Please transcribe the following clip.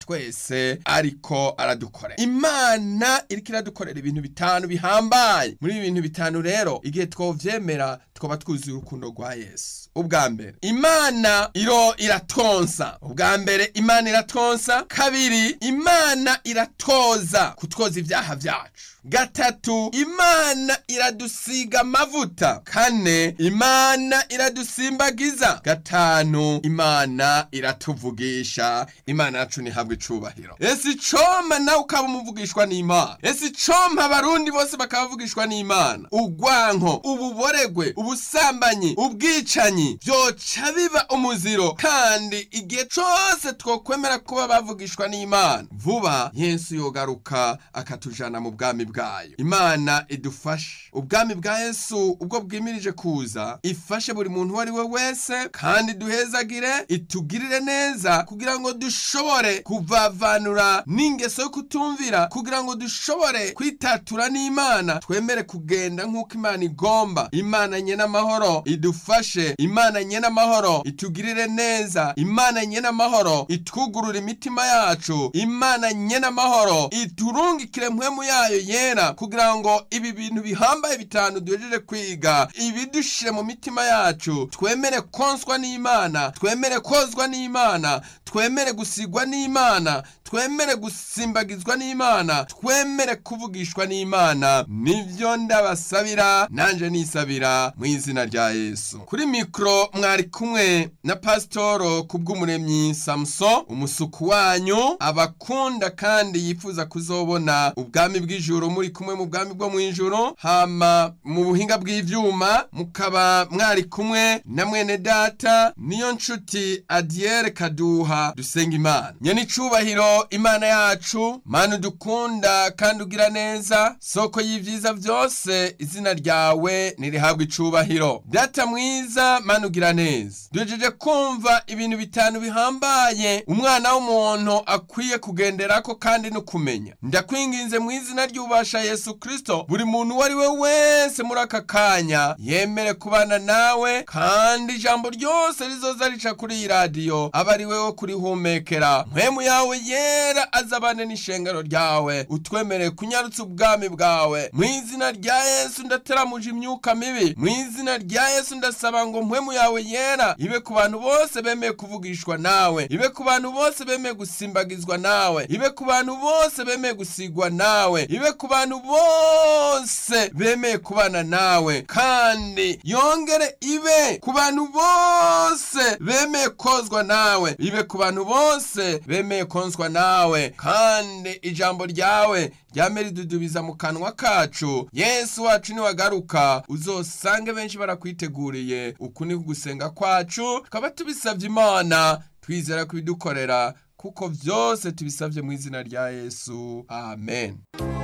twese ariko aradukorera imana iriko iradukorera ibintu bitanu bihambaye muri ibi bintu bitanu rero igihe twovyemera twaba twuzuye urukundo rwa yesu ubwa mbere imana iro iratonsa ubwa mbere imana iratonsa kabiri imana iratoza kutwoza ibyaha byacu gatatu imana iradusiga amavuta kane imana iradusimbagiza gatanu imana iratuvugisha imana yacu ntihabwe icubahiro ese icoma nawe ukaba umuvugishwa n'imana ese icoma abarundi bose bakaba bavugishwa n'imana ugwanko ububoregwe ubusambanyi ubwicanyi byoca biba umuziro kandi igihe cose twokwemera kuba bavugishwa n'imana vuba yesu yogaruka akatujana mu bwami bwayo imana idufashe ubwami bwa yesu ubwo bwimirije kuza ifashe buri muntu uwo ari we wese kandi duhezagire itugirire neza kugira ngo dushobore kuvavanura n'ingeso yo kutumvira kugira ngo dushobore kwitatura n'imana twemere kugenda nk'uko imana igomba imana nye n'amahoro idufashe imana nye n'amahoro itugirire neza imana nye n'amahoro itwugurura imitima yacu imana nye n'amahoro iturungikire mpwemu yayo yera kugira ngo ibi bintu bihambaye bitanu duhejeje kwiga ibidushire mu mitima yacu twemere konswa n'imana twemere kozwa n'imana twemere gusigwa n'imana twemere gusimbagizwa n'imana twemere kuvugishwa n'imana nibyo ndabasabira nanje nisabira mu izina rya yesu kuri mikoro mwari kumwe na pasitoro kubw'umuremyi samuso umusuku wanyu abakunda kandi yifuza kuzobona ubwami bw'ijuru muri kumwe mu bwami bwo mu ijuru hama mu buhinga bw'ivyuma mukaba mwari kumwe na mwene data niyo nshuti adiyere kaduha dusenga imana nyene icubahiro imana yacu mana udukunda kandi ugira neza soko y'ivyiza vyose izina ryawe nirihabwa icubahiro data mwiza mana ugira neza duhejeje kumva ibintu bitanu bihambaye umwana w'umuntu akwiye kugenderako kandi no kumenya ndakwinginze mu izina ry'ubasha yesu kristo buri muntu uwo ari we wese muri aka kanya yemere kubana nawe kandi ijambo ryose rizoza rica kuri iyi radiyo aba ari we wo kurihumekera mpwemu yawe yera azabane n'ishengero ryawe utwemereye kunyarutsa ubwami bwawe mu izina rya yesu ndateramuje imyuka mibi mu izina rya yesu ndasaba ngo mpwemu yawe yera ibe ku bantu bose bemeye kuvugishwa nawe ibe ku bantu bose bemeye gusimbagizwa nawe ibe ku bantu bose bemeye gusigwa nawe ibe ku bantu bose bemeye kubana nawe kandi yongere ibe ku bantu bose bemeye kozwa nawe ibe ku bantu bose bemeye konswa nawe kandi ijambo ryawe ryame ridudubiza mu kanwa kacu yesu wacu niwagaruka uzosange benshi barakwiteguriye uku ni gusenga kwacu tukaba tubisabye imana twizera kubidukorera kuko byose tubisabye mu izina rya yesu amen